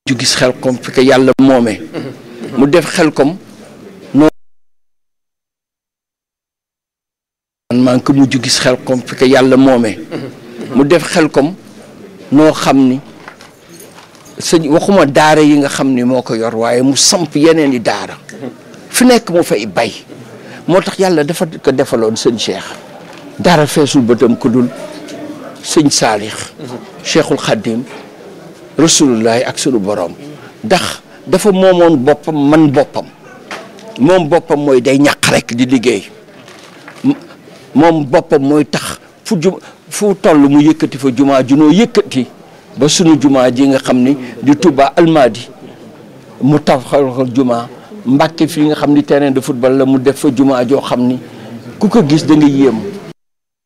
ju gis xel kom fi ko yàlla moomee mu def xel kom noo man maa ngi ko mujj gis xel kom fi ko yàlla moomee mu def xel kom noo xam ni sëñ waxuma daara yi nga xam ni moo ko yor waaye mu samp yeneen i daara fi nekk mu fay bay moo tax yàlla dafa ko defaloon sëñ Cheikh dara feesul bëtam ku dul sëñ Saalix Cheikhul Khadim rasulullahi ak sunu borom ndax dafa moomoon boppam man boppam moom boppam mooy day ñàq rek di liggéey moom boppam mooy tax fu ju fu toll mu yëkkati fa jumaa junoo yëkkati ba sunu jumaa ji nga xam ni di Touba Almadi mu taxawal jumaa Mbàkke fii nga xam ni terrain de football la mu def fa jumaa joo xam ni ku ko gis da nga yéem